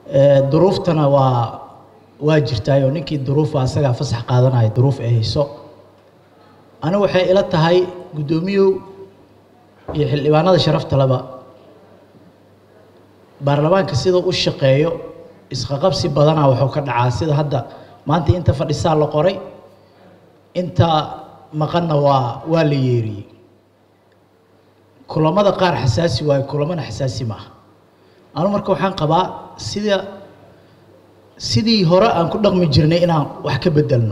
duruuftana waa waa jirtaayoo ninkii duruufa asagaa fasax qaadanaya duruuf ay hayso anigu waxay ila tahay guddoomiyow iyo xildhibaanada sharafta leba baarlamaanka sida u shaqeeyo isqaqabsi badanaa wuxuu ka dhacaa sida hadda maanta inta fadhisaa la qoray inta maqanna waa waa la yeeriyey kulamada qaar xasaasi waayo kulamana xasaasi ma aha anu marka waxaan qabaa sida sidii hore aan ku dhaqmi jirnay inaan wax ka bedelno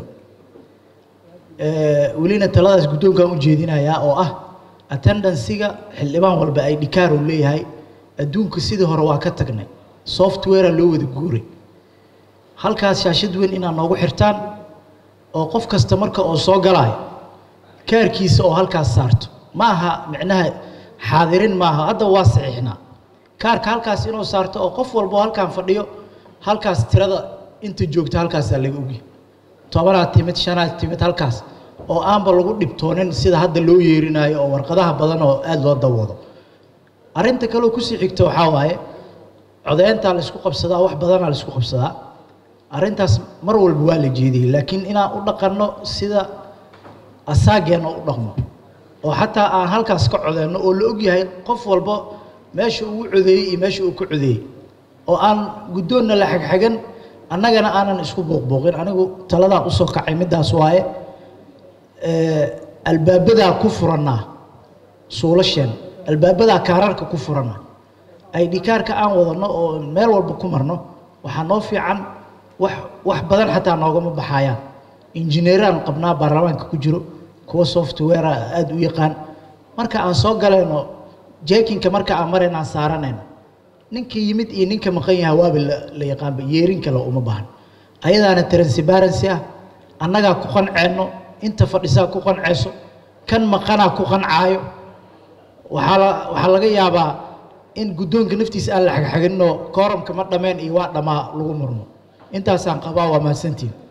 welina taladaas guddoonkaan u jeedinayaa oo ah attendansiga xildhibaan walba ay dhikaar uu leeyahay adduunka sidii hore waa ka tagnay softwarea loo wada guuray halkaas shaashad weyn inaad noogu xirtaan oo qof kasta marka oo soo galaayo kaarkiisa oo halkaas saarto ma aha micnaha xaadirin maaha hadda waa saxiixnaa kaarka halkaas inuu saarto oo qof walbo halkaan fadhiyo halkaas tirada inta joogta halkaasaa laga ogyahay tobanaad timid shanaad timid halkaas oo aanba lagu dhibtoonin sida hadda loo yeerinaayo oo warqadaha badan oo aada loo dawado arrinta kaleo kusii xigta waxaa waaye codeyntaa la isku qabsadaa wax badanaa la isku qabsadaa arrintaas mar walba waa la jeediyey laakiin inaan u dhaqanno sida asaageenna u dhaqmo oo xataa aan halkaas ka codeyno oo la ogyahay qof walba meesha uu codeeyey iyo meesha uu ka codeeyey oo aan guddoonna la xagxagan annagana aanan isku booqbooqin anigu taladaan usoo kacay middaas waaye albaabadaa ku furannaa suulasheen albaabadaa kaararka ku furanna ay dhikaarka aan wadanno oo meel walba ku marno waxaa noo fiican wax wax badan xataa noogama baxayaan injineeraan qabnaa baarlamaanka ku jiro kuwa softwarea aada u yaqaan marka aan soo galayno jeekinka marka aan marayna aan saaranayno ninka yimid iyo ninka maqan yaha waaba la yaqaanba yeerin kale uma baahan ayadaana transparency ah annagaa ku qanceenno inta fadhisaa ku qanceyso kan maqanaa ku qancaayo waxaa la waxaa laga yaabaa in guddoonka naftiisa aan la xagxaginno kooramka ma dhameen iyo waa dhammaa lagu murmo intaasaan qabaa waa mahadsantiin